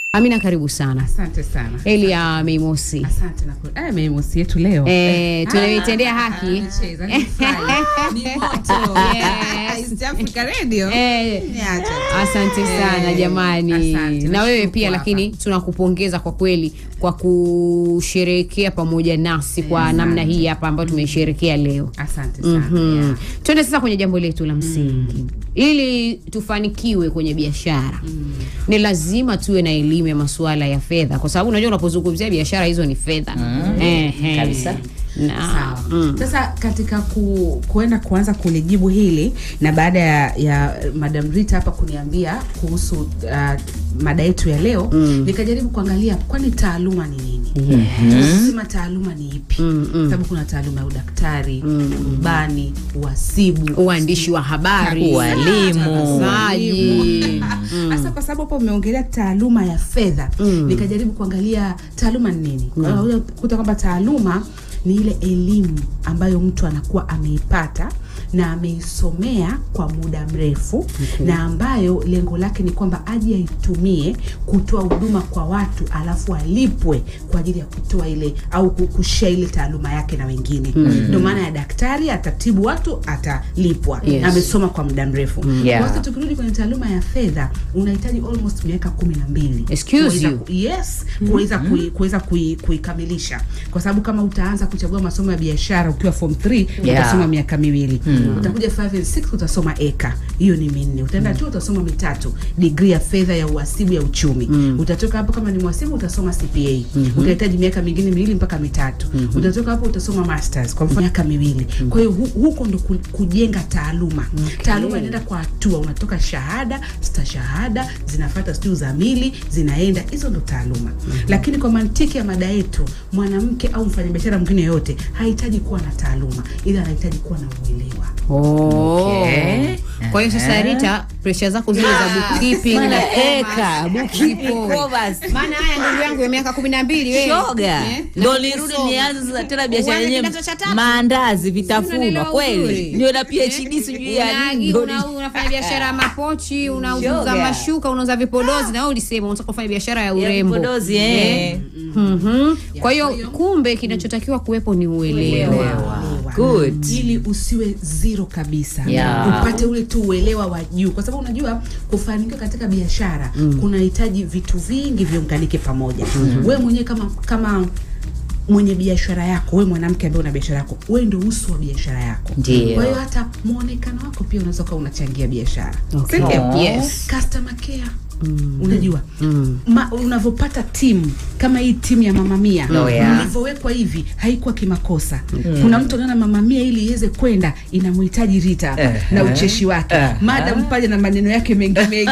Amina, karibu sana. Asante sana. Elia Meimosi. Asante na ku- eh, meimosi yetu leo. Eh, tunaitendea Ah, haki. nimecheza, nimefurahi. Ni moto. Yes. East Africa Radio. Eh, Niacha tu. Asante sana Eh, jamani, asante, na wewe nashukuru pia, hapa. lakini tunakupongeza kwa kweli kwa kusherehekea pamoja nasi kwa Asante. namna hii hapa ambayo tumesherehekea leo. Asante sana. Mhm. yeah. Tuende sasa kwenye jambo letu la msingi. Ili tufanikiwe kwenye biashara ni lazima tuwe na elimu ya masuala ya fedha, kwa sababu unajua unapozungumzia biashara hizo ni fedha Ehe. Kabisa. na Sawa. mm. Sasa katika ku, kuenda kuanza kulijibu hili na baada ya, ya Madam Rita hapa kuniambia kuhusu uh, mada yetu ya leo nikajaribu kuangalia kwani taaluma ni nini? Sema taaluma ni ipi? Sababu kuna taaluma ya udaktari, urubani, uhasibu, uandishi wa habari, Ualimu. utangazaji. Sasa kwa sababu hapo umeongelea taaluma ya fedha nikajaribu kuangalia taaluma ni nini. Kwa hiyo unakuja kukuta kwamba taaluma ni ile elimu ambayo mtu anakuwa ameipata na ameisomea kwa muda mrefu na ambayo lengo lake ni kwamba aje aitumie kutoa huduma kwa watu alafu alipwe kwa ajili ya kutoa ile au ku- kushare ile taaluma yake na wengine. Ndio maana ya daktari atatibu watu atalipwa. Yes. Amesoma kwa muda mrefu. Yeah. Kwa sasa tukirudi kwenye taaluma ya fedha unahitaji almost miaka kumi na mbili Excuse Kuweza you. ku- yes kuweza kui, kuweza kui, kuikamilisha kwa sababu kama utaanza kuchagua masomo ya biashara ukiwa form 3 Yeah. utasoma miaka miwili utakuja 5 and 6 utasoma eka hiyo ni minne utaenda tu utasoma mitatu degree ya fedha ya uhasibu ya uchumi utatoka hapo kama ni mhasibu utasoma CPA utahitaji miaka mingine miwili mpaka mitatu utatoka hapo utasoma masters kwa mfano miaka miwili kwa hiyo hu, huko ndo ku, kujenga taaluma taaluma inaenda kwa hatua unatoka shahada stashahada zinafuata sijui uzamili zinaenda hizo ndo taaluma lakini kwa mantiki ya mada yetu mwanamke au mfanyabiashara mwingine yoyote hahitaji kuwa na taaluma ila anahitaji kuwa na uelewa Oh. Okay. Kwa hiyo sasa Rita, presha zako zile za bookkeeping na Maana commerce, eka, bookkeeping, zipoe. commerce. Maana haya ndugu yangu ya miaka kumi na mbili wewe. shoga Eh, ndo na nirudi kusoma. nianze sasa tena biashara Uanze yenyewe kidato cha tatu. maandazi vitafunwa Unaelewa kweli uzuri. ndio na PhD sijui ya Una- nini ndo una- unafanya biashara ya mapochi unauza Shoga. mashuka unauza vipodozi na wewe ulisema unataka kufanya biashara ya urembo vipodozi, eh. Mhm. kwa hiyo kumbe kinachotakiwa kuwepo ni uelewa Uelewa. good ili usiwe zero kabisa Yeah. upate ule tu uelewa wa juu kwa sababu unajua kufanikiwa katika biashara kunahitaji vitu vingi viunganike pamoja wewe mwenyewe kama kama mwenye biashara yako wewe mwanamke ambaye una biashara yako wewe ndio uso wa biashara yako Ndio. kwa hiyo hata muonekano wako pia unaweza kuwa unachangia biashara Okay. Si ndio? Oh. Yes. customer care unajua Ma, unavyopata timu kama hii timu ya mamamia Oh, yeah. ilivyowekwa hivi haikuwa kimakosa kuna mtu anaona mamamia ili iweze kwenda inamhitaji Rita hapa Eh, na eh. ucheshi wake Eh, madam pale na maneno yake mengi mengi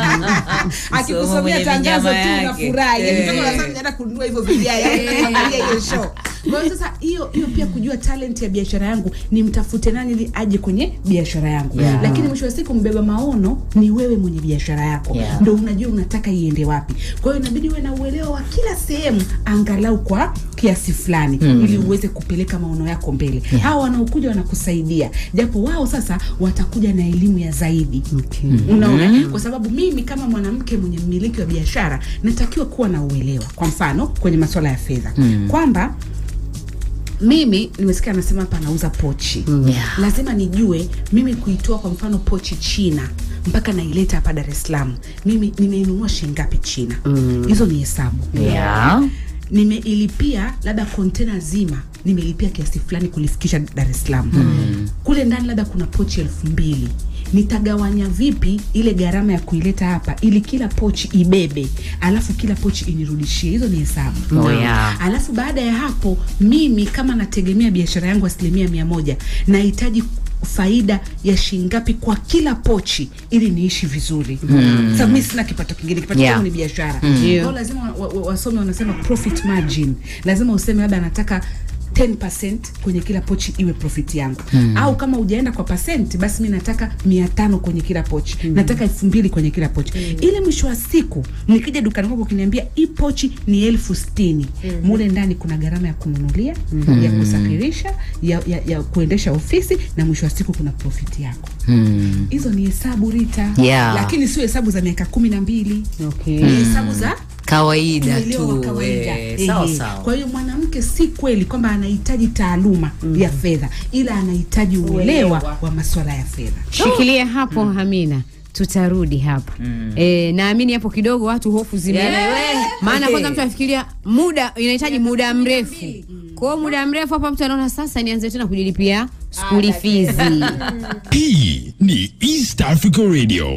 Somo akikusomea mwenye tangazo tu vinyama yake. unafurahi Eh. Ukitoka unasema naenda kununua hivyo vijaya kuangalia hiyo show kwa hiyo sasa hiyo hiyo pia kujua talent ya biashara yangu ni mtafute nani ili aje kwenye biashara yangu Yeah. lakini mwisho wa siku mbeba maono ni wewe mwenye biashara yako Yeah. ndo unajua unataka iende wapi kwa hiyo inabidi uwe na uelewa wa kila sehemu angalau kwa kiasi fulani ili uweze kupeleka maono yako mbele hawa wanaokuja wanakusaidia japo wao sasa watakuja na elimu ya zaidi Okay. unaona kwa sababu mimi kama mwanamke mwenye mmiliki wa biashara natakiwa kuwa na uelewa kwa mfano kwenye masuala ya fedha kwamba mimi nimesikia anasema hapa anauza pochi Yeah. lazima nijue mimi kuitoa kwa mfano pochi china mpaka naileta hapa dar es salaam mimi nimeinunua shilingi ngapi china hizo ni hesabu yeah nimeilipia labda kontena zima nimelipia kiasi fulani kulifikisha dar es salaam kule ndani labda kuna pochi elfu mbili nitagawanya vipi ile gharama ya kuileta hapa ili kila pochi ibebe alafu kila pochi inirudishie hizo ni hesabu Oh, yeah. alafu baada ya hapo mimi kama nategemea biashara yangu asilimia mia moja nahitaji faida ya shilingi ngapi kwa kila pochi ili niishi vizuri mm. Sasa mimi sina kipato kingine kipato Yeah. changu ni biashara Ndio. Kwa hiyo lazima wa- wa- wasome wanasema profit margin lazima useme labda nataka 10% kwenye kila pochi iwe profit yangu mm. au kama ujaenda kwa percent basi mi nataka mia tano kwenye kila pochi mm. nataka elfu mbili kwenye kila pochi mm. ili mwisho wa siku nikija dukani kwako ukiniambia hii pochi ni elfu sitini mm. mule ndani kuna gharama ya kununulia mm. ya kusafirisha ya, ya, ya kuendesha ofisi na mwisho wa siku kuna profit yako Hmm. hizo ni hesabu Rita Yeah. lakini sio hesabu za miaka kumi na mbili Okay. ni hesabu za kawaida uelewa wa tu kawaida. eh, sawa Ehe. sawa Kwa hiyo mwanamke si kweli kwamba anahitaji taaluma ya fedha, ila anahitaji uelewa wa masuala ya fedha. Shikilia hapo Amina, tutarudi hapa e, naamini hapo kidogo watu hofu zime Yeah. maana Okay. kwanza mtu afikiria muda inahitaji muda mrefu kwa hiyo muda mrefu hapa mtu anaona sasa nianze tena kujilipia skuli fizi Hii ni East Africa Radio.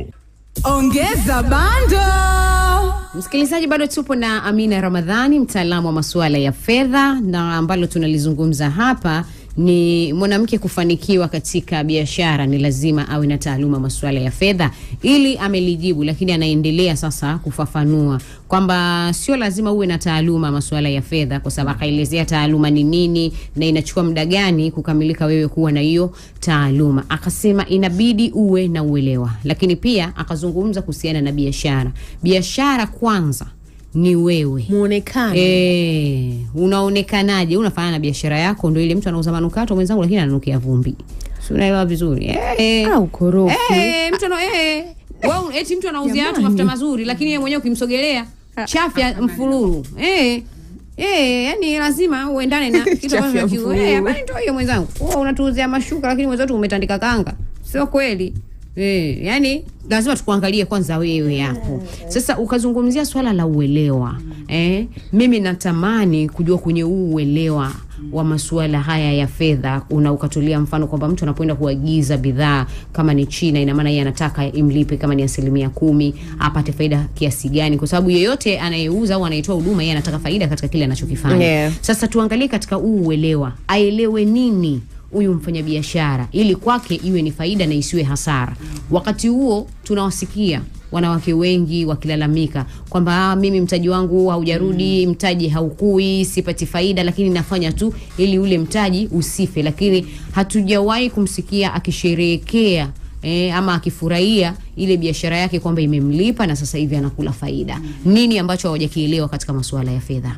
Ongeza bando. Msikilizaji, bado tupo na Amina Ramadhani, mtaalamu wa masuala ya fedha, na ambalo tunalizungumza hapa ni mwanamke kufanikiwa katika biashara ni lazima awe na taaluma masuala ya fedha. Ili amelijibu, lakini anaendelea sasa kufafanua kwamba sio lazima uwe na taaluma masuala ya fedha, kwa sababu akaelezea taaluma ni nini na inachukua muda gani kukamilika wewe kuwa na hiyo taaluma. Akasema inabidi uwe na uelewa, lakini pia akazungumza kuhusiana na biashara. Biashara kwanza ni wewe Muonekano. Eh, unaonekanaje? Unafanana na biashara yako, ndio ile mtu anauza manukato mwenzangu, lakini ananukia vumbi, si unaelewa vizuri eh? Au korofi. Eh, mtu ana eh, wewe eti mtu anauzia watu Jamani. mafuta mazuri, lakini yeye mwenyewe ukimsogelea chafya mfululu eh Eh, yani lazima uendane na kitu Chafya ambacho unachukua. mfululu. Eh, habari ndio hiyo mwenzangu. Wewe unatuuzia mashuka lakini mwenzetu umetandika kanga. Sio kweli. Eh, yani lazima tukuangalie kwanza wewe hapo. Sasa ukazungumzia swala la uelewa. Eh, mimi natamani kujua kwenye huu uelewa wa masuala haya ya fedha una ukatolea mfano kwamba mtu anapoenda kuagiza bidhaa kama ni China, ina maana yeye anataka imlipe kama ni asilimia kumi apate faida kiasi gani, kwa sababu yeyote anayeuza au anayetoa huduma yeye anataka faida katika kile anachokifanya. Yeah. Sasa tuangalie katika huu uelewa, aelewe nini huyu mfanyabiashara ili kwake iwe ni faida na isiwe hasara. Wakati huo tunawasikia wanawake wengi wakilalamika kwamba "Ah, mimi mtaji wangu haujarudi, mtaji haukui, sipati faida, lakini nafanya tu ili ule mtaji usife, lakini hatujawahi kumsikia akisherehekea E, ama akifurahia ile biashara yake kwamba imemlipa na sasa hivi anakula faida. Nini ambacho hawajakielewa katika masuala ya fedha?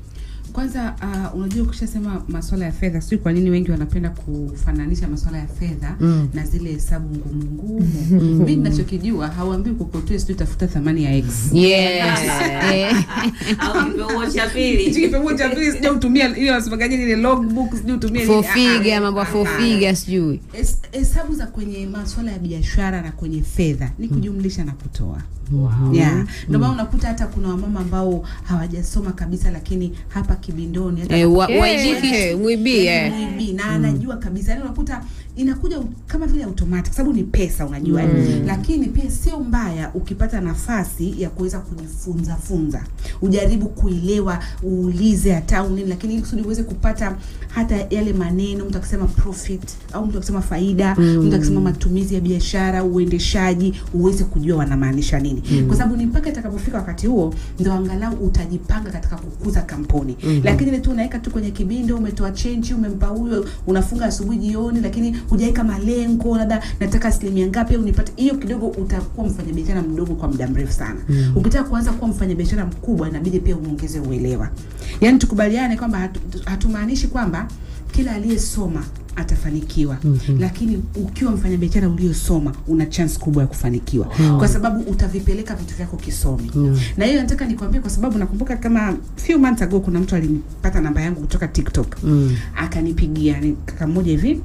Kwanza uh, unajua ukishasema masuala ya fedha, sijui kwa nini wengi wanapenda kufananisha masuala ya fedha na zile hesabu ngumu ngumu. Mimi ninachokijua hauambii kokotoe, sijui tafuta thamani ya x Yes. Eh. au kipeuo cha pili Hichi kipimo cha pili sijui utumia ile wasemaje ile logbook sijui utumie Four nini. Ah, figure, ah, mambo ya four ah, figure sijui. Es- hesabu za kwenye masuala ya biashara na kwenye fedha ni kujumlisha na kutoa yeah. Ndio maana unakuta hata kuna wamama ambao hawajasoma kabisa, lakini hapa kibindoni hata Eh, wa- Eh, waijiki eh, mwibi, eh. Maybe, na anajua kabisa yani unakuta inakuja u- kama vile automatic sababu ni pesa unajua mm. lakini pia sio mbaya ukipata nafasi ya kuweza kujifunza funza ujaribu kuelewa uulize hata au nini lakini ili kusudi uweze kupata hata yale maneno mtu akisema profit au mtu akisema faida mm. mtu akisema matumizi ya biashara uendeshaji uweze kujua wanamaanisha nini mm. kwa sababu ni mpaka itakapofika wakati huo ndo angalau utajipanga katika kukuza kampuni mm-hmm. lakini ile tu unaweka tu kwenye kibindo umetoa chenji umempa huyo unafunga asubuhi jioni lakini hujaweka malengo labda nataka asilimia ngapi au nipate hiyo kidogo utakuwa mfanyabiashara mdogo kwa muda mrefu sana mm. ukitaka kuanza kuwa mfanyabiashara mkubwa inabidi pia uongeze uelewa yaani tukubaliane kwamba hatu- hatumaanishi kwamba kila aliyesoma atafanikiwa mm-hmm. lakini ukiwa mfanyabiashara uliosoma una chance kubwa ya kufanikiwa mm. kwa sababu utavipeleka vitu vyako kisomi mm. na hiyo nataka nikwambie kwa sababu nakumbuka kama few months ago kuna mtu alinipata namba yangu kutoka tiktok mm. akanipigia ni kaka mmoja hivi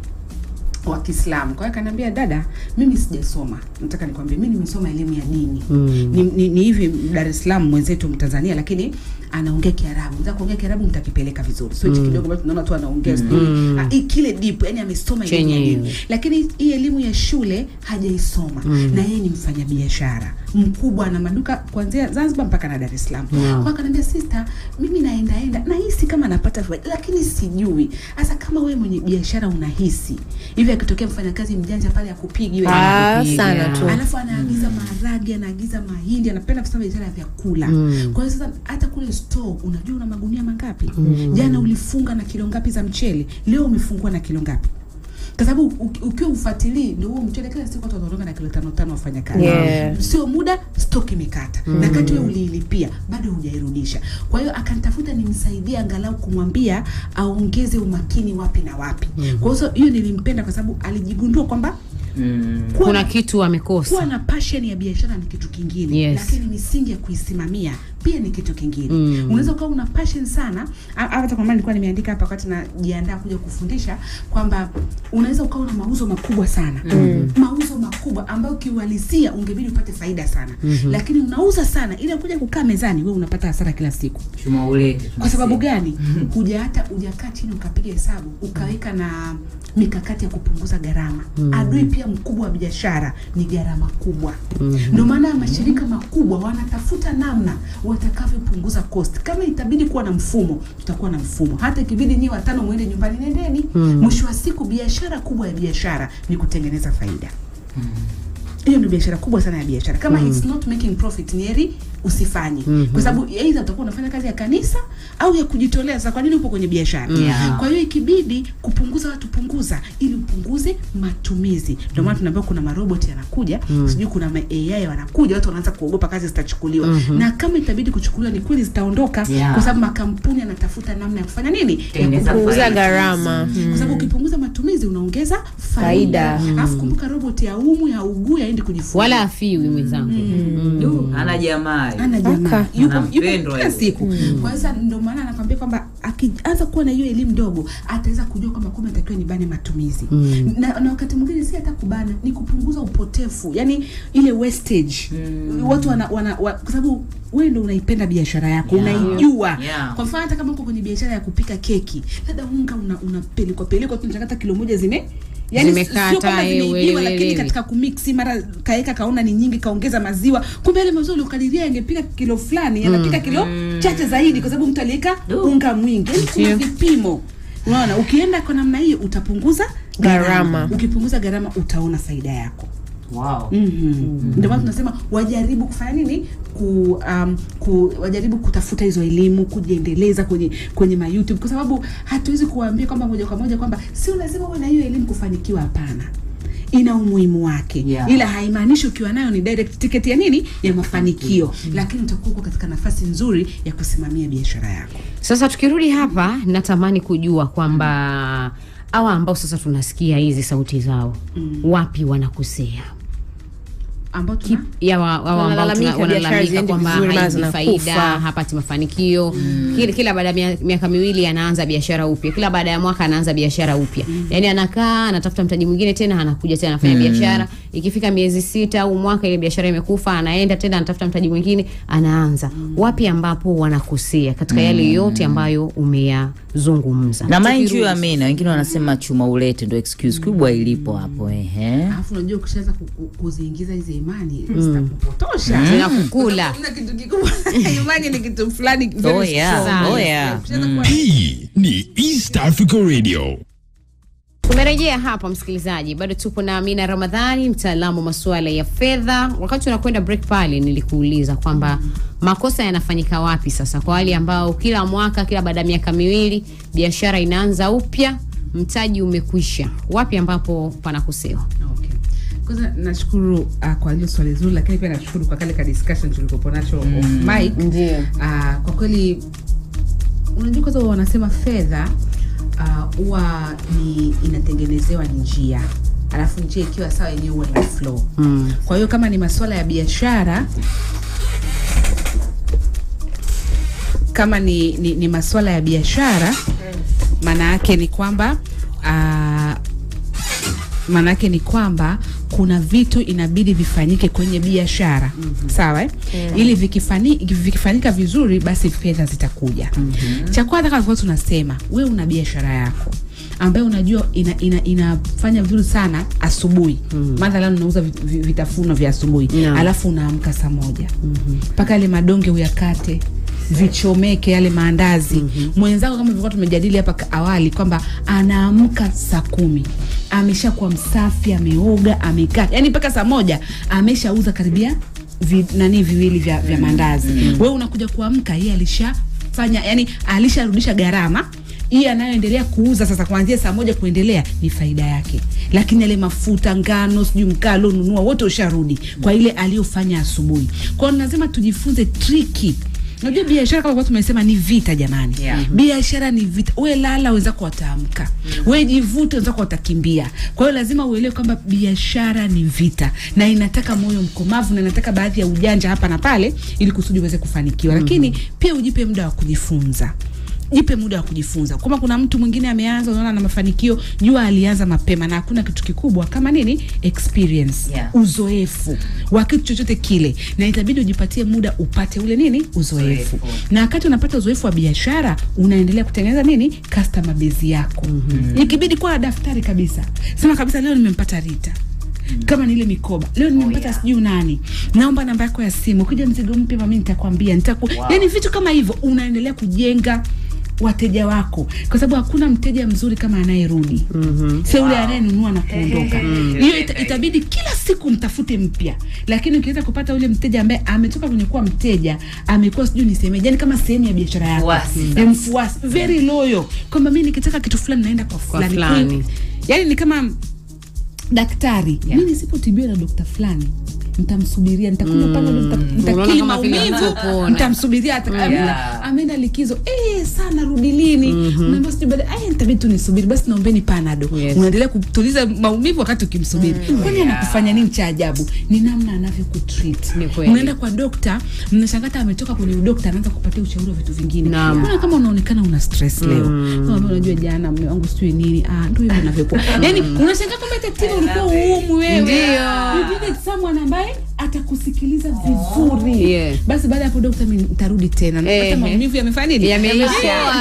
wa Kiislamu. Kwa hiyo akaniambia, dada, mimi sijasoma, nataka nikwambie, mimi nimesoma elimu ya dini mm. ni, ni, ni hivi Dar es Salaam mwenzetu Mtanzania, lakini anaongea Kiarabu. Nataka kuongea Kiarabu mtakipeleka vizuri, sio hichi kidogo ambacho tunaona tu anaongea sijui ah, hii kile deep, yani amesoma elimu ya Chenye dini, lakini hii elimu ya shule hajaisoma na yeye ni mfanyabiashara mkubwa na maduka kuanzia Zanzibar mpaka na Dar es Salaam. Kwa hiyo akaniambia, sister, mimi naendaenda nahisi kama napata faida, lakini sijui hasa kama wewe mwenye biashara unahisi hivi, akitokea mfanyakazi mjanja pale akupigi wewe Ah, Anakupiga. sana tu. alafu anaagiza maharage anaagiza mahindi anapenda kusema biashara ya vyakula mm. kwa hiyo sasa hata kule store unajua una magunia mangapi mm. jana ulifunga na kilo ngapi za mchele leo umefungua na kilo ngapi kwa sababu uki- ukiwa ufuatilii ndio huo mchele kila siku watu wataondoka na kilo tano tano wafanya kazi Yeah. sio muda stock imekata mm. na kati wewe uliilipia bado hujairudisha kwa hiyo akanitafuta nimsaidie angalau kumwambia aongeze umakini wapi na wapi mm. kwa hiyo hiyo nilimpenda kwa sababu alijigundua kwamba mm. kuwa Kuna kitu kuwa amekosa. na passion ya biashara ni kitu kingine Yes. lakini misingi ya kuisimamia pia ni kitu kingine mm. unaweza ukawa una passion sana A- hata kwa maana nilikuwa nimeandika hapa wakati najiandaa kuja kufundisha kwamba unaweza ukawa na mauzo makubwa sana mm. mauzo makubwa ambayo kiuhalisia ungebidi upate faida sana mm-hmm. lakini unauza sana ili kuja kukaa mezani wewe unapata hasara kila siku chuma ulete kwa sababu gani huja hata hujakaa chini ukapiga hesabu ukaweka na mikakati ya kupunguza gharama adui pia mkubwa wa biashara ni gharama kubwa ndio maana mashirika makubwa wanatafuta namna watakavyopunguza cost kama itabidi kuwa na mfumo tutakuwa na mfumo hata ikibidi nyie watano mwende nyumbani nendeni mwisho wa siku biashara kubwa ya biashara ni kutengeneza faida hiyo ndio biashara kubwa sana ya biashara kama it's not making profit ni heri usifanye kwa sababu aidha utakuwa unafanya kazi ya kanisa au ya kujitolea sasa kwa nini upo kwenye biashara Yeah. kwa hiyo ikibidi kupunguza watu punguza ili upunguze matumizi ndio maana tunaambiwa kuna marobot yanakuja sijui kuna ma AI wanakuja watu wanaanza kuogopa kazi zitachukuliwa na kama itabidi kuchukuliwa ni kweli zitaondoka Yeah. kwa sababu makampuni yanatafuta namna ya kufanya nini ya Tengeneza kupunguza faida. gharama. kwa sababu ukipunguza matumizi unaongeza Faida. faida alafu kumbuka robot ya umu ya uguu yaendi kujifunza wala afiwi mwenzangu Du, ana jamaa ana jamaa Aka. yupo Anampendwa yupo kila hivyo. siku kwa hiyo sasa ndio maana anakwambia kwamba akianza kuwa na hiyo elimu ndogo ataweza kujua kwamba kumbe natakiwa nibane matumizi na, na wakati mwingine si hata kubana ni kupunguza upotefu yani ile wastage watu wana, wana, wa, kwa sababu wewe ndo unaipenda biashara yako Yeah. unaijua Yeah. kwa mfano hata kama uko kwenye biashara ya kupika keki labda unga una, unapelekwa pelekwa tu unataka hata kilo moja zime Yani Zimekata, sio kwamba eh, zimeibiwa, wele, lakini wele. katika kumiksi mara kaeka kaona ni nyingi kaongeza maziwa kumbe yale maziwa uliokadiria yangepika kilo fulani yanapika kilo chache zaidi kwa sababu mtu aliweka Du. unga mwingi yani kuna Ndio. vipimo unaona ukienda kwa namna hiyo utapunguza Gharama. ukipunguza gharama utaona faida yako wow. mm-hmm. ndio maana tunasema wajaribu kufanya nini ku, um, ku wajaribu kutafuta hizo elimu kujiendeleza kwenye kwenye ma YouTube kwa sababu hatuwezi kuwaambia kwamba moja kwa moja kwamba sio lazima uwe na hiyo elimu kufanikiwa hapana ina umuhimu wake Yeah. ila haimaanishi ukiwa nayo ni direct ticket ya nini ya mafanikio lakini utakuwa uko katika nafasi nzuri ya kusimamia biashara yako Sasa tukirudi hapa, natamani kujua kwamba hawa ambao sasa tunasikia hizi sauti zao wapi wanakosea ambao tuna Kip- ya wa- hawa ambao Wanalalamika tuna- biashara wanalalamika haziendi kwamba vizuri, mara haizi zinakufa. faida hapati mafanikio kila, kila baada ya mia- miaka miwili anaanza biashara upya kila baada ya mwaka anaanza biashara upya yaani anakaa anatafuta mtaji mwingine tena anakuja tena anafanya biashara ikifika miezi sita au mwaka ile biashara imekufa anaenda tena anatafuta mtaji mwingine anaanza wapi ambapo wanakosea katika yale yote ambayo umeyazungumza na mind you Tukirudi- amina wengine wanasema chuma ulete ndo excuse kubwa ilipo hapo ehe alafu unajua ukishaanza ku- ku- kuziingiza hizi imani zitakupotosha zinakukula Hamna kitu kikubwa imani ni kitu fulani very Oh, yeah. strong. Oh, yeah. Ukishaanza kuwa- Hii ni East Africa Radio. tumerejea hapa msikilizaji bado tupo na amina ramadhani mtaalamu wa masuala ya fedha wakati unakwenda break pale nilikuuliza kwamba makosa yanafanyika wapi sasa kwa wale ambao kila mwaka kila baada ya miaka miwili biashara inaanza upya mtaji umekwisha wapi ambapo panakosewa Okay. Kwanza nashukuru uh, kwa hilo swali zuri, lakini pia nashukuru kwa kale ka discussion tulikopo nacho off mic. Ndio. Uh, kwa kweli unajua kwanza wanasema fedha ah, huwa ni inatengenezewa njia alafu njia ikiwa sawa yenyewe huwa ina flow mm. kwa hiyo kama ni masuala ya biashara kama ni, ni, ni masuala ya biashara maana yake ni kwamba uh, maana yake ni kwamba kuna vitu inabidi vifanyike kwenye biashara mm-hmm. sawa eh? ili vikifani, vikifanyika vizuri basi fedha zitakuja mm-hmm. cha kwanza kama tulikuwa tunasema we una biashara yako ambayo unajua ina, ina, inafanya vizuri sana asubuhi mm. mathalan unauza vi- vi- vitafuno vya asubuhi Naam. alafu unaamka saa moja mpaka yale madonge uyakate vichomeke yale maandazi mm-hmm. mwenzako kama vilikuwa tumejadili hapa ka- awali kwamba anaamka saa kumi ameshakuwa msafi ameoga amekaa yani mpaka saa moja ameshauza karibia vi, nani viwili vya, vya maandazi mm-hmm. wewe unakuja kuamka yeye alishafanya yani alisharudisha gharama hii anayoendelea kuuza sasa kuanzia saa moja kuendelea ni faida yake lakini yale mafuta ngano sijui mkaa alionunua wote usharudi kwa ile aliyofanya asubuhi kwao lazima tujifunze triki Unajua biashara kama kwa tumesema ni vita jamani. Yeah. Biashara ni vita. We lala wenzako wataamka. We jivute wenzako watakimbia. Kwa hiyo lazima uelewe kwamba biashara ni vita na inataka moyo mkomavu na inataka baadhi ya ujanja hapa na pale ili kusudi uweze kufanikiwa. Lakini pia ujipe muda wa kujifunza. Jipe muda wa kujifunza. Kama kuna mtu mwingine ameanza, unaona na mafanikio, jua alianza mapema, na hakuna kitu kikubwa kama nini, experience, Yeah. uzoefu wa kitu chochote kile, na itabidi ujipatie muda upate ule nini, uzoefu. Uzoefu. Na wakati unapata uzoefu wa biashara, unaendelea kutengeneza nini, customer base yako. Ikibidi kuwa na daftari kabisa, sema kabisa, leo nimempata Rita kama ni ile mikoba leo nimempata yeah. sijui nani, naomba namba yako ya simu, ukija mzigo mpya mami nitakwambia nitaku Wow. yani vitu kama hivyo, unaendelea kujenga wateja wako, kwa sababu hakuna mteja mzuri kama anayerudi mm-hmm. sio yule anayenunua na kuondoka. Hiyo ita, itabidi kila siku mtafute mpya, lakini ukiweza kupata ule mteja ambaye ametoka kwenye kuwa mteja amekuwa sijui nisemeje, yani kama sehemu ya biashara yako, Mfuasi. Ni mfuasi very loyal, kwamba mimi nikitaka kitu fulani naenda kwa fulani, fulani. yani ni kama daktari Yeah. mi nisipotibiwa na dokta fulani nitamsubiria nitakunywa pale nita- nitakili Unaona kama vile maumivu hatapona. nitamsubiria ata- ameenda- Yeah. ameenda likizo eh sana rudi lini unaambia sijui baada eh nitabidi tu nisubiri basi naombeni panado Yes. unaendelea kutuliza maumivu wakati ukimsubiri kwani anakufanya nini cha ajabu ni namna anavyokutreat Ni kweli. unaenda kwa dokta mnashangata ametoka kwenye udokta anaanza kupatia ushauri wa vitu vingine Naam. mbona kama unaonekana una stress leo kama unajua jana mume wangu sijui nini ah ndio hivyo inavyokuwa yani unashangaa kwamba tatizo ulikuwa uumu wewe Ndio. You needed someone ambaye atakusikiliza vizuri Yeah. basi baada ya hapo dokta mimi nitarudi tena napata Ehe. maumivu yamefanya nini Yameisha.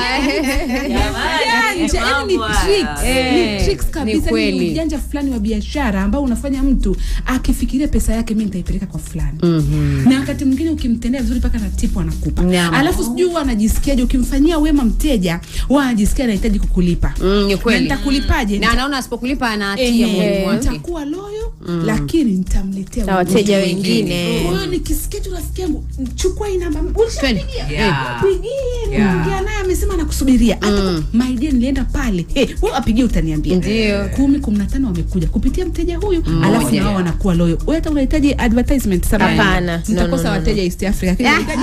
Janja, yaani ni Mambo tricks, haya. ni tricks Eh, kabisa, ni kweli. ni ujanja fulani wa biashara ambao unafanya mtu akifikiria pesa yake mi nitaipeleka kwa fulani na wakati mwingine ukimtendea vizuri mpaka na tipu anakupa Naam. alafu sijui huwa anajisikiaje ukimfanyia wema mteja huwa anajisikia anahitaji kukulipa Mm, ni na kweli. nitakulipaje na anaona asipokulipa anatia Ehe, moyoni mwake nitakuwa loyo lakini nitamletea Na wengine. wateja wengine. Kwa hiyo nikisikia tu rafiki yangu chukua hii namba ulishapigia Yeah. pigie Yeah. ongea naye amesema anakusubiria hata my dear nilienda pale hey, wewe apigie utaniambia Ndio. kumi kumi na tano wamekuja kupitia mteja huyu alafu na wao wanakuwa loyo wewe hata unahitaji advertisement samahani. Hapana. No, mtakosa no, no, wateja East Africa Lakini unahitaji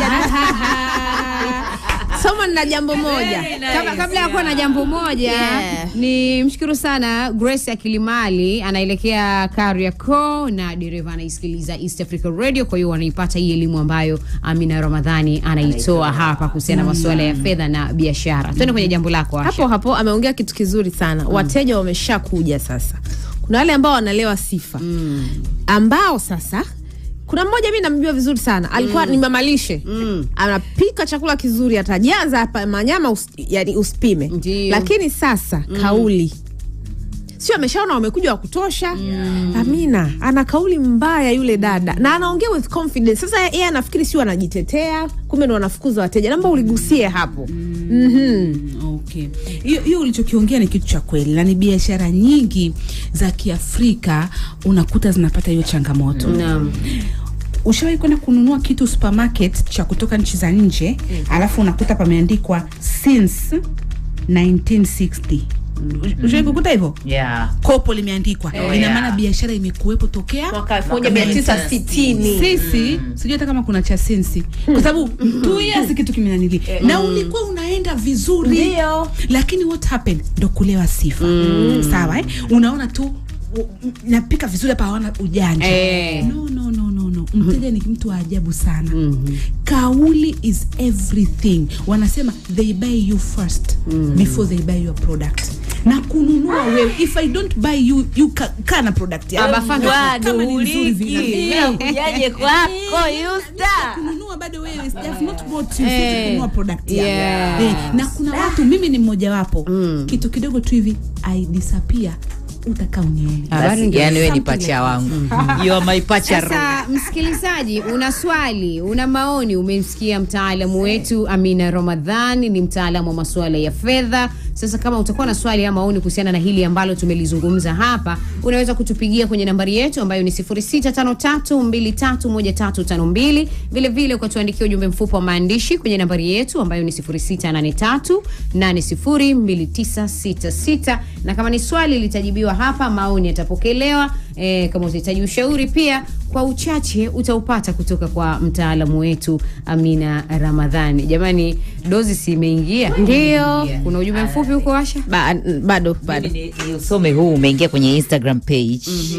Soma na jambo moja Kabla, kabla ya kuwa na jambo moja Yeah. ni mshukuru sana Grace Akilimali anaelekea Kariakoo na dereva anaisikiliza East Africa Radio, kwa hiyo wanaipata hii elimu ambayo Amina Ramadhani anaitoa hapa kuhusiana na masuala ya fedha na biashara. Twende kwenye jambo lako Asha. hapo hapo ameongea kitu kizuri sana wateja wameshakuja sasa kuna wale ambao wanalewa sifa ambao sasa kuna mmoja mi namjua vizuri sana alikuwa ni mamalishe anapika chakula kizuri atajaza hapa manyama us, yani usipime Ndio. lakini sasa kauli sio ameshaona wamekuja wa kutosha amina ana kauli mbaya yule dada na anaongea with confidence sasa yeye anafikiri sio anajitetea kumbe ndo wanafukuza wateja naomba uligusie hapo Mhm. Okay. Hiyo hiyo ulichokiongea ni kitu cha kweli na ni biashara nyingi za Kiafrika unakuta zinapata hiyo changamoto. Naam. Ushawahi kwenda kununua kitu supermarket cha kutoka nchi za nje alafu unakuta pameandikwa since 1960. Ushawahi kukuta hivyo? Yeah. Kopo limeandikwa. Oh, Ina yeah. maana biashara imekuwepo tokea mwaka 1960 sisi sijui hata kama kuna cha sensi kwa sababu two years kitu kimenanili na ulikuwa unaenda vizuri Ndio. lakini what happened ndo kulewa sifa sawa eh? unaona tu u- m- napika vizuri hapa hawana ujanja Eh. no, no, no, no, no. mteja ni mtu wa ajabu sana kauli is everything wanasema they buy you first before they buy your product na kununua wewe if i don't buy you you ka, kana product yako. Abafanga. Kama ni nzuri vile. kujaje kwako yusta kununua bado wewe I have not bought you sisi kununua product yako Yeah. eh, na kuna watu mimi ni mmojawapo kitu kidogo tu hivi i disappear utakaa unione Habari Basi, ndio. yani we ni Something pacha like wangu you are my pacha Sasa msikilizaji, una swali, una maoni, umemsikia mtaalamu wetu Amina Ramadhani, ni mtaalamu wa masuala ya fedha. Sasa kama utakuwa na swali ama maoni kuhusiana na hili ambalo tumelizungumza hapa, unaweza kutupigia kwenye nambari yetu ambayo ni 0653231352. Vile vile ukatuandikia ujumbe mfupi wa maandishi kwenye nambari yetu ambayo ni 0683802966 na kama ni swali litajibiwa hapa, maoni yatapokelewa eh, kama utahitaji ushauri pia kwa uchache utaupata kutoka kwa mtaalamu wetu Amina Ramadhani. Jamani, dozi si imeingia? Ndio. Kuna ujumbe mfupi huko Asha? Ba, bado bado Mimi ni- ni usome huu umeingia kwenye instagram page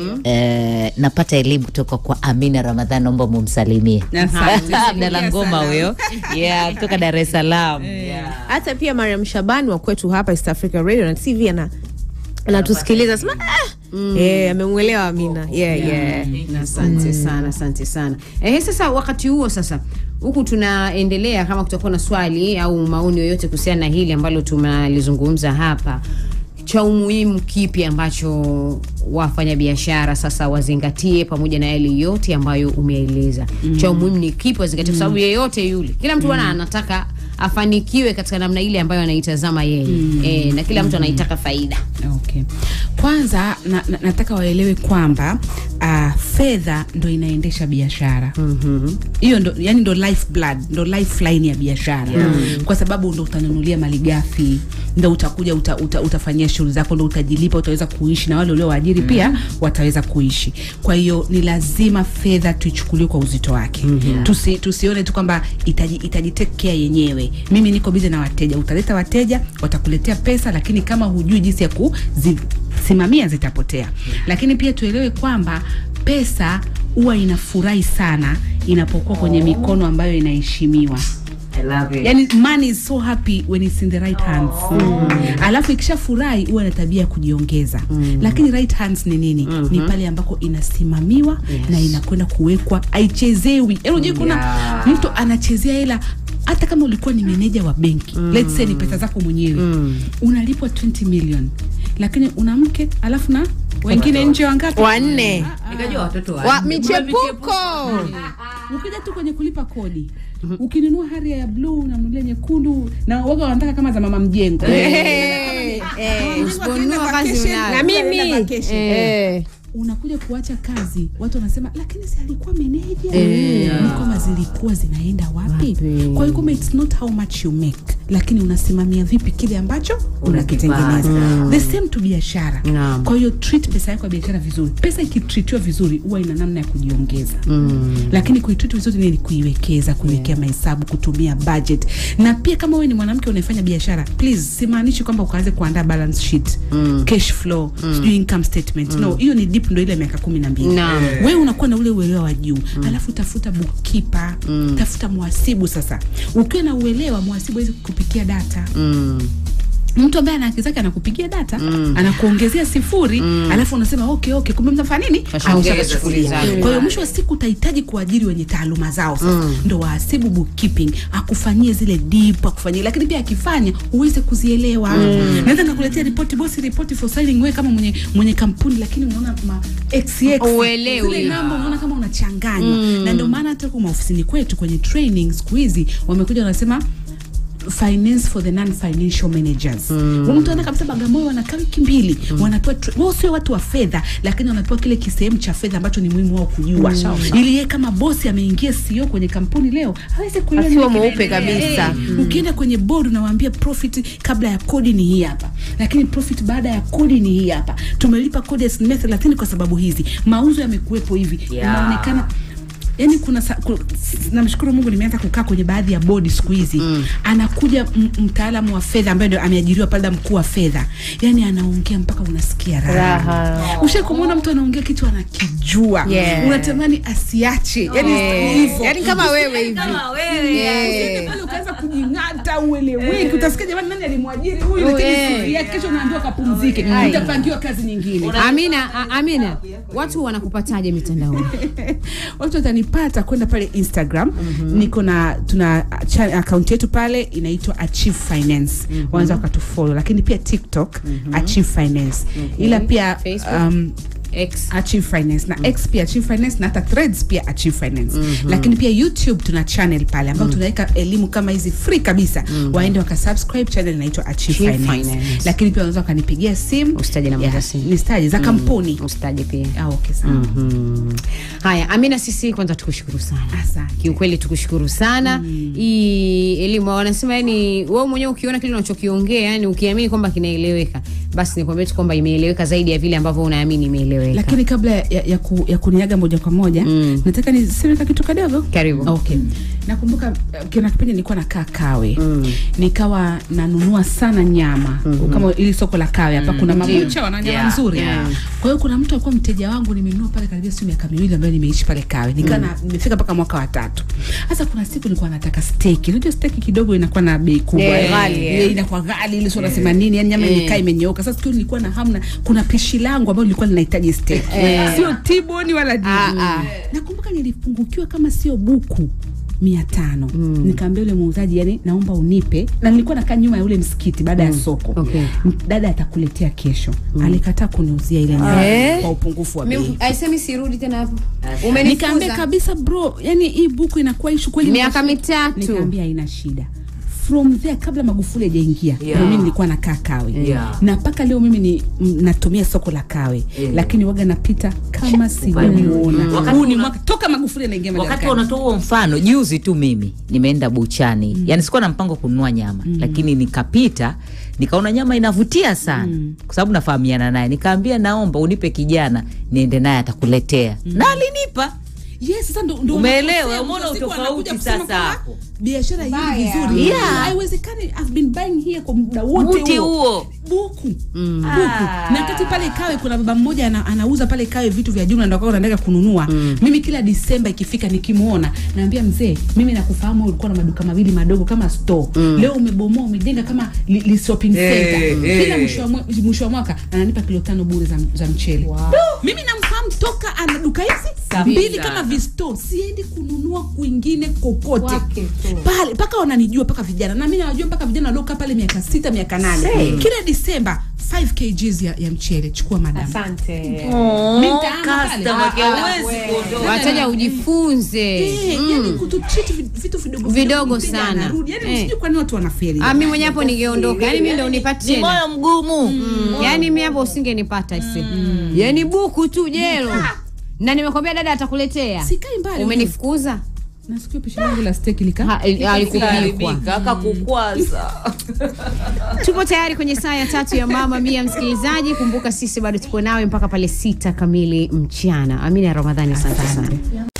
eh, napata elimu kutoka kwa amina ramadhan naomba mumsalimie Asante. abdala ngoma huyo yeah, kutoka dar es salaam hata pia Mariam Shabani wa kwetu hapa East Africa Radio na TV ana anatusikiliza sema ah, eh, amemwelewa Amina yeah, yeah. Na asante sana, asante sana. Eh, sasa wakati huo sasa huku tunaendelea, kama kutakuwa na swali au maoni yoyote kuhusiana na hili ambalo tumalizungumza hapa, cha umuhimu kipi ambacho wafanyabiashara sasa wazingatie, pamoja na yale yote ambayo umeeleza, cha umuhimu ni kipi wazingatie? Kwa sababu yeyote yule, kila mtu bwana anataka afanikiwe katika namna ile ambayo anaitazama yeye eh, na kila mtu anaitaka faida. Okay. Kwanza na, na, nataka waelewe kwamba uh, fedha ndo inaendesha biashara hiyo ndo yani ndo life blood ndo lifeline ya biashara kwa sababu ndo utanunulia malighafi ndo utakuja uta, uta, utafanyia shughuli zako ndo utajilipa utaweza kuishi na wale uliowaajiri pia wataweza kuishi kwa hiyo ni lazima fedha tuichukulie kwa uzito wake Tusi, tusione tu kwamba itaji, itajitekea yenyewe mimi niko bize na wateja utaleta wateja watakuletea pesa lakini kama hujui jinsi ya kuzisimamia zitapotea lakini pia tuelewe kwamba pesa huwa inafurahi sana inapokuwa kwenye mikono ambayo inaheshimiwa I love it. yani money is so happy when it's in the right hands alafu ikishafurahi huwa na tabia ya kujiongeza lakini right hands ni nini ni pale ambako inasimamiwa na inakwenda kuwekwa haichezewi yani unajua kuna Yeah. mtu anachezea hela hata kama ulikuwa ni meneja wa benki let's say ni pesa zako mwenyewe unalipwa 20 million lakini una mke alafu na wengine nje wangapi wanne Nikajua watoto wa wa michepuko ukija tu kwenye kulipa kodi ukinunua haria ya bluu unamnulia nyekundu na waga wanataka kama za mama mjengo Eh, eh. Usiponunua kazi unayo. na mimi eh. unakuja kuacha kazi watu wanasema lakini si alikuwa meneja ni kwamba zilikuwa zinaenda wapi Wapi? kwa hiyo kwamba it's not how much you make lakini unasimamia vipi kile ambacho unakitengeneza the same to biashara Naam. kwa hiyo treat pesa yako ya biashara vizuri pesa ikitritiwa vizuri huwa ina namna ya kujiongeza lakini kuitreat vizuri nini kuiwekeza kuiwekea mahesabu kutumia budget na pia kama wewe ni mwanamke unayefanya biashara please simaanishi kwamba ukaanze kuandaa balance sheet cash flow sijui income statement no hiyo ni deep ndo ile miaka kumi na mbili Naam. wewe unakuwa na ule uelewa wa juu alafu tafuta bookkeeper tafuta mhasibu sasa ukiwa na uelewa mhasibu awezi kukupikia data mtu ambaye ana haki zake anakupigia data anakuongezea sifuri alafu unasema okay okay kumbe mnafanya nini Kashaongeza Ameshakuchukulia. sifuri zake. kwa hiyo mwisho wa siku utahitaji kuajiri wenye taaluma zao sasa ndo wahasibu bookkeeping akufanyie zile deep akufanyie lakini pia akifanya uweze kuzielewa naweza nikakuletea ripoti bosi ripoti for signing wewe kama mwenye mwenye kampuni lakini unaona ma xx Uelewi. zile namba unaona kama unachanganywa na ndio maana hata kwa maofisini kwetu kwenye training siku hizi wamekuja wanasema finance for the non financial managers mm. mtu ana kabisa bagamoyo wanakaa wiki mbili mm. wanapewa tra- wao sio watu wa fedha lakini wanapewa kile kisehemu cha fedha ambacho ni muhimu wao kujua ili yeye kama bosi ameingia CEO kwenye kampuni leo aweze kuelewa Asiwe nini mweupe kinaendelea. kabisa. Eh, ukienda kwenye board unawaambia profit kabla ya kodi ni hii hapa lakini profit baada ya kodi ni hii hapa tumelipa kodi ya asilimia thelathini kwa sababu hizi mauzo yamekuwepo hivi Yeah. unaonekana yani kuna sa- ku- namshukuru mungu nimeanza kukaa kwenye baadhi ya bodi siku hizi mm. anakuja m- mtaalamu wa fedha ambaye ndio ameajiriwa pale mkuu wa fedha yani anaongea mpaka unasikia raha Raha. ushai kumwona mtu anaongea kitu anakijua Yeah. unatamani asiache yani Eh, hivyo yani kama wewe hivi Kama wewe. Usiende pale ukaanza kujing'ata ueleweki utasikia jamani nani alimwajiri huyu Oh, lakini eh. siri yake, kesho unaambiwa kapumzike utapangiwa kazi nyingine Amina, a- Amina, watu wanakupataje mitandaoni? watu watanipata kwenda pale instagram niko na tuna cha- akaunti yetu pale inaitwa achieve finance wanaweza wakatufolo lakini pia tiktok achieve finance ila pia Facebook? um, X. achieve finance na x pia achieve finance na hata threads pia achieve finance lakini pia youtube tuna channel pale ambayo tunaweka elimu kama hizi free kabisa waende wakasubscribe channel inaitwa achieve Achieve finance. Finance. lakini pia wanaweza wakanipigia simu Usitaje namba za Yeah, simu. ni staji za kampuni Usitaje pia. ah, okay, sawa. Mhm. Haya, Amina, sisi kwanza tukushukuru sana. Asante. Kiukweli tukushukuru sana. Hii elimu wanasema yani wewe mwenyewe ukiona kile unachokiongea yani ukiamini kwamba kinaeleweka basi nikwambie tu kwamba imeeleweka zaidi ya vile ambavyo unaamini imeeleweka lakini kabla ya, ya, ku, ya kuniaga moja kwa moja Mm. nataka niseme ka kitu kadogo Karibu. okay nakumbuka uh, kuna kipindi nilikuwa nakaa kawe mm. nikawa nanunua sana nyama mm-hmm. kama ili soko la kawe hapa kuna mabucha wana nyama Yeah, nzuri yeah. kwa hiyo kuna mtu alikuwa mteja wangu nimenunua pale karibia siku miaka miwili ambayo nimeishi pale kawe nikaa na nimefika mpaka mwaka wa tatu sasa kuna siku nilikuwa nataka steki unajua steki kidogo inakuwa na bei kubwa Eh, eh. ghali, Eh, inakuwa ghali ile sio nasema nini yani nyama Eh. imekaa imenyooka sasa siku nilikuwa na hamna kuna pishi langu ambalo lilikuwa linahitaji steki sio tiboni wala nini ah. nakumbuka nilipungukiwa kama sio buku mia tano mm. nikaambia ule muuzaji yani naomba unipe na nilikuwa nakaa nyuma ya ule msikiti baada ya soko Okay. M- dada atakuletea kesho alikataa kuniuzia ile nyama Eh. kwa upungufu wa bei aisemi sirudi tena hapo nikaambia kabisa bro yani hii buku inakuwa ishu kweli Miaka Nikash- mitatu. nikaambia haina shida from there kabla magufuli hajaingia Yeah. mimi nilikuwa nakaa kawe Yeah. na mpaka leo mimi ni m- natumia soko la kawe Yeah. lakini waga napita kama sijamuona Wakati huu ni una- mwaka toka magufuli anaingia wakati madarakani unatoa huo mfano juzi tu mimi nimeenda buchani mm. yani sikuwa na mpango kununua nyama mm. lakini nikapita nikaona nyama inavutia sana mm. kwa sababu nafahamiana naye nikaambia naomba unipe kijana niende naye atakuletea mm. na alinipa yes sasa ndo, ndo Umeelewa? unakosea, Umeona mwisho wa siku utofauti anakuja kusema sasa kwamba hapo. biashara hii Mbaya. vizuri Yeah. haiwezekani I've been buying here kwa muda wote Wote huo. buku buku Ah. na kati pale kawe kuna baba mmoja ana, anauza pale kawe vitu vya jumla ndo akawa nataka kununua mimi kila disemba ikifika nikimwona naambia mzee mimi nakufahamu wewe ulikuwa na maduka mawili madogo kama store leo umebomoa umejenga kama li, li shopping center Eh, kila eh. mwisho wa mwe- mwisho wa mwaka ananipa kilo tano bure za, za mchele mimi namfahamu toka ana duka hizi mbili kama visto siendi kununua kwingine kokote Kwake tu. pale mpaka wananijua mpaka vijana na mi nawajua mpaka vijana waliokaa pale miaka sita miaka nane kila disemba 5 kgs ya, ya mchele chukua madamu asante Mi nitaama pale. customer care, Ah, huwezi wewe. kuondoka. wateja ujifunze Eh, yani kututreat vi- vitu vidogo Vidogo mteja sana. anarudi. yani Eh. sijui kwa nini watu wanaferi Ah, mi mwenye hapo ningeondoka yani mi ndo ni unipatie moyo mgumu Mm, yaani mi hapo usingenipata ise yaani buku tu jelo na nimekwambia dada atakuletea sikai mbali umenifukuza na sikio pishi langu la steki lika Ha, il- alikupikwa Karibika, akakukwaza tupo tayari kwenye saa ya tatu ya mama mia msikilizaji kumbuka sisi bado tupo nawe mpaka pale sita kamili mchana amina ya ramadhani asante sana